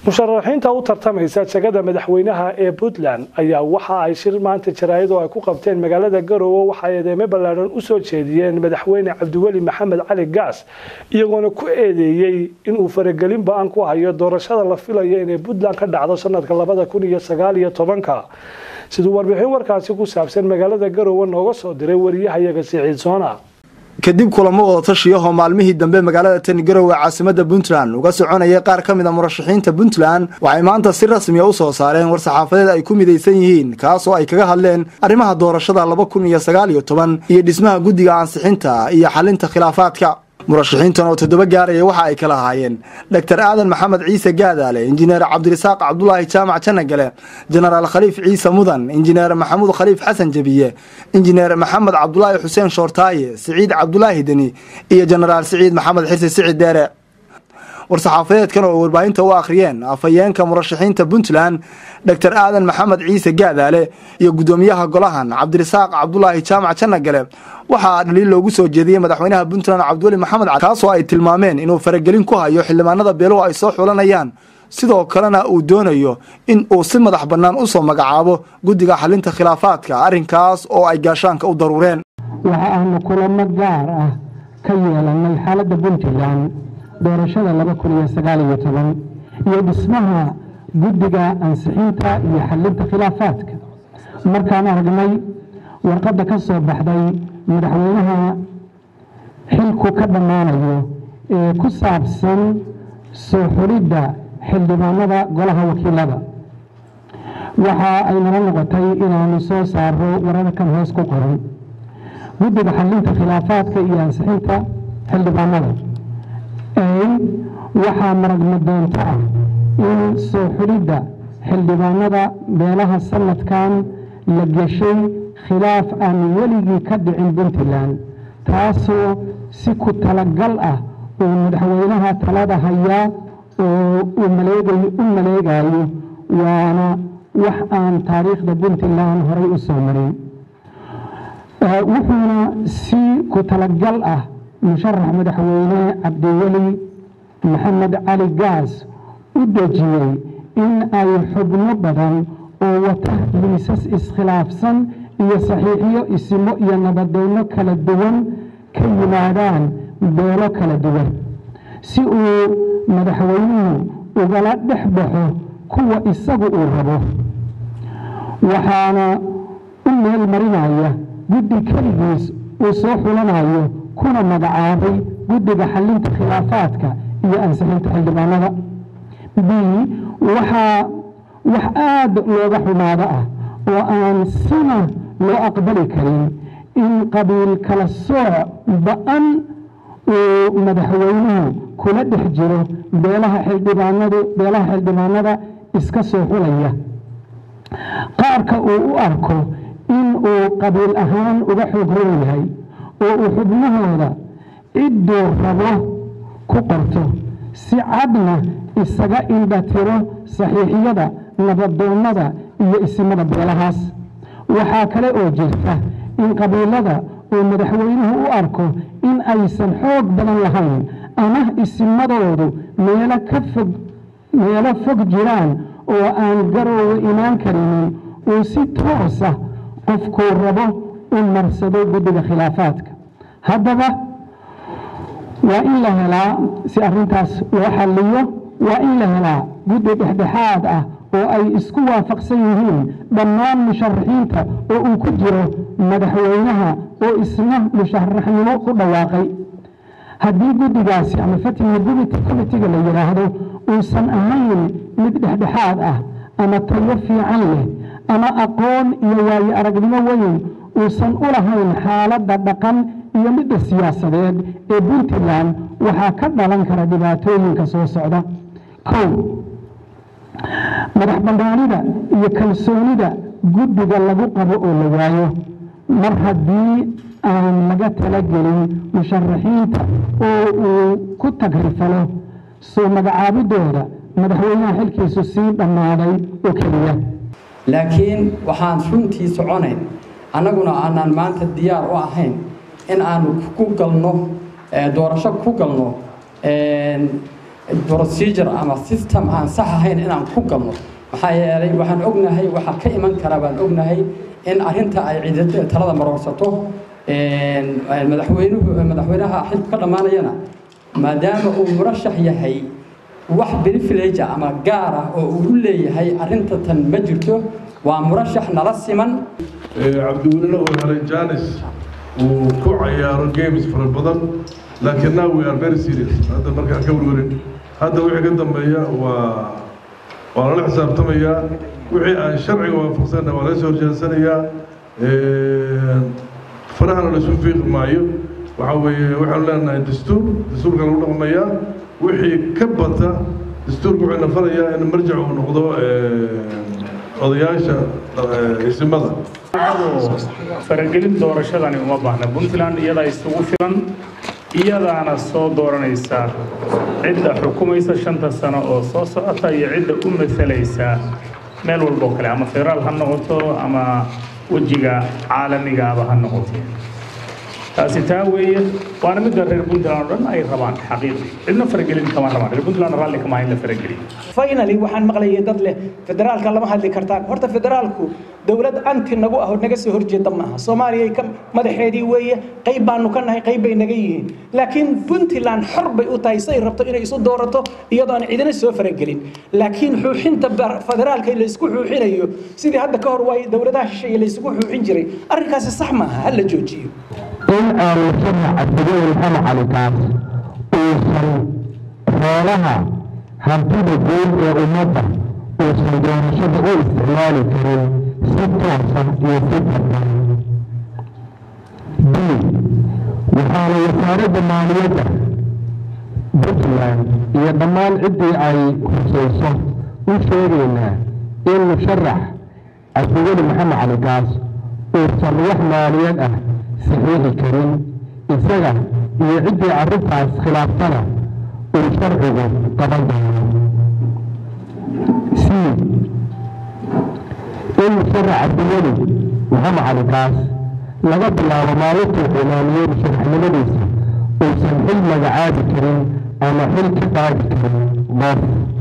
musharaxiinta u tartamaysa jagada madaxweynaha ee puntland ayaa waxa ay shir maanta jaraayad oo ay ku qabteen magaalada garowe waxay eedeemo ballaadhan u soo jeediyeen madaxweyne cabdiweli maxamed cali gaas iyagoona ku eedeeyey inuu faragelin ba-an ku hayo doorashada la filayo inay puntland ka dhacdo sanadka labada kun iyo sagaal iyo tobanka siduu warbixin warkaasi ku saabsan magaalada garowe nooga soo diray wariyahayaga siciid soona kadib kulamo wada tashiyahoo maalmihii dambe magaalada tani garowe caasimada puntland uga soconayay qaar ka mid a murashaxiinta puntland waxay maanta si rasmiya u soo saareen war-saxaafadeed ay ku midaysan yihiin kaasoo ay kaga hadleen arrimaha doorashada laba kun iyo sagaal iyo toban iyo dhismaha guddiga ansixinta iyo xalinta khilaafaadka murashaxiintan oo toddoba gaaraya waxa ay kala ahaayeen dor aadan maxamed ciise gaadaale injineer cabdirasaaq cabdulaahi jaamac janagale jenaraal khaliif ciise mudan injineer maxamuud khaliif xasan jebiye injineer maxamed cabdulaahi xuseen shoortaaye siciid cabdulaahi deni iyo jenaraal siciid maxamed xirsi sicid deere war-saxaafadeedkan oo warbaahinta u akhriyeen afhayeenka murashaxiinta puntland dor aadan maxamed ciise gaadaale iyo guddoomiyaha golahan cabdirasaaq cabdulaahi jaamac janagale waxaa dhaliil loogu soo jeediyey madaxweynaha puntland cabdiweli maxamed cali kaasoo ay tilmaameen inuu faragelin ku hayo xildhibaanada beeluhu ay soo xulanayaan sidoo kalena uu doonayo in uu si madax bannaan u soo magacaabo guddiga xalinta khilaafaadka arrinkaas oo ay gaashaanka u daruureen waxa aanu kulamo gaar ah ka yeelanay xaaladda puntland doorashada laba kun iyo sagaal iyo toban iyo dhismaha guddiga ansixinta iyo xalinta khilaafaadka markaan aragnay warqadda ka soo baxday madaxweynaha xilku ka dhammaanayo ee ku saabsan soo xulidda xildhibaanada golaha wakiilada waxa ay nala noqotay inaanu soo saaro wararkan hoos ku qoran guddiga xalinta khilaafaadka iyo ansixinta xildhibaanada waxaa maragmadoonto ah in soo xulidda xildhibaanada beelaha sanadkan la geshay khilaaf aan weligii ka dhicin puntland taasoo si ku talagal ah uu madaxweynaha talada hayaa oo u maleegayo waana wax aan taariikhda puntland horay u soo marin wuxuuna si ku talagal ah musharax madaxweyne cabdiweli maxamed cali gaas u dejiyey in ay xubno badan oo wata liisas iskhilaafsan iyo saxiixiyo isimo iyo nabadeyno kala duwan ka yimaadaan beelo kala duwan si uu madaxweynuhu ugala dhex baxo kuwa isagu uu rabo waxaana u meel marinaya guddi keligiis uu soo xulanayo kuna magacaabay guddiga xalinta khilaafaadka iyo ansixinta xildhibaanada b waxaa wax aada looga xumaado ah oo aan sina loo aqbali karin in qabiil kala sooc ba-an uu madaxweynuhu kula dhex jiro beelaha xildhibaanadu beelaha xildhibaanada iska soo xulaya qaarka uu u arko in uu qabiil ahaan uga xoog roon yahay oo uu xubnahooda cidduu rabo ku qorto si cadna isaga indhatiro saxiixiyada nabadoonnada iyo isimada beelahaas waxaa kale oo jirta in qabiilada uu madaxweynuhu u arko in aysan xoog badan lahayn ama isimadoodu meelo ka fog meelo fog jiraan oo aan garoowe imaan karinin uu si toosa qofkuu rabo u marsado guddiga khilaafaadka haddaba waa in la helaa si arrintaas loo xalliyo waa in la helaa guddi dhexdhexaad ah oo ay isku waafaqsan yihiin dhammaan musharaxiinta oo uu ku jiro madaxweynaha oo isna musharaxnimo ku dhawaaqay haddii guddigaasi ama fatiha committiga la yidhaahdo uusan ahayn mid dhexdhexaad ah ama tayo fiican leh ama aqoon iyo waayo aragnimo weyn uusan u lahayn xaaladda dhaqan iyo midda siyaasadeed ee puntland waxaa ka dhalan kara dhibaatooyinka soo socda kow madax bannaanida iyo kalsoonida guddiga lagu qabo oo la waayo mar haddii aan laga talagelin musharaxiinta oo uu ku tagrifalo soo magacaabidooda madaxweynaha xilkiisu sii dhammaaday oo keliya laakiin waxaan runtii soconayn annaguna aanaan maanta diyaar u ahayn in aanu ku galno doorasho ku galno procedure ama system aan sax ahayn inaan ku galno maxaa yeelay waxaan ognahay waxaa ka iman kara baan ognahay in arrinta ay ciidada talada maroorsato madaxweynuhu madaxweynaha xilka ka dhammaanayana maadaama uu murashax yahay wax privilege ama gaar ah oo uu u leeyahay arrinta tan ma jirto waa murashax nala siman cabdiwelina uu helay janis uu ku cayaaro games fara badan laakiin now we are very serious hadda markaan ka warwarin hadda wixii ka dambeeya waa waa lala xisaabtamayaa wixii aan sharciga waafaqsanna waa laga soo horjeensanayaa farahana la isu fiiqi maayo waxaa weeye waxaanu leenahay dastuur dastuurka lagu dhaqmayaa wixii ka bata dastuurka wuxuu nafarayaa in marjac uu noqdo odayaasha isimada faragelin doorashadani uma baahna puntland iyadaa isugu filan iyadaana soo dooranaysa cidda xukumaysa shanta sano oo soo socota iyo cidda u masalaysa meel walboo kale ama federaal ha noqoto ama wejiga caalamigaaba ha noqoto taasi taa weeye waana midda reer puntland oo dhan ay rabaan xaqiiqi cidna faragelin kama rabaan reer puntland raalli kama in la farageliyo finally waxaan maqlayay dad leh federaalka lama hadli kartaan horta federaalku dowlad anti nagu ah oo naga soo horjeeda maaha soomaaliya ka madaxeedii weeye qayb baanu ka nahay qayb bay naga yihiin laakiin puntland xor bay u tahay say rabto inay isu doorato iyadoo aan cidina soo faragelin laakiin xuuxinta federaalka laysku xuuxinayo sidii hadda ka hor waay dowladaha shisheeye laysugu xuuxin jiray arrinkaasi sax maaha ha la joojiyo in aanu sharaca degada maxamed cali kaas uusan xoolaha hantida guud ee ummadda uusan doorashada u isticmaali karin si toosan iyo si darban b waxaana wasaaradda maaliyadda puntland iyo dhammaan ciddii ay husayso u sheegaynaa in musharax cabdiweli maxamed cali kaas uusan wax maaliyad ah saxiixi karin isaga iyo ciddii arrintaas khilaaftana uu sharcigu qaban doono c in musharax cabdiweli maxamed cali kaas laga bilaabo maalintuu cimaamiyey musharaxnimadiisa uusan xil magacaabi karin ama xil ka qaadi karin qof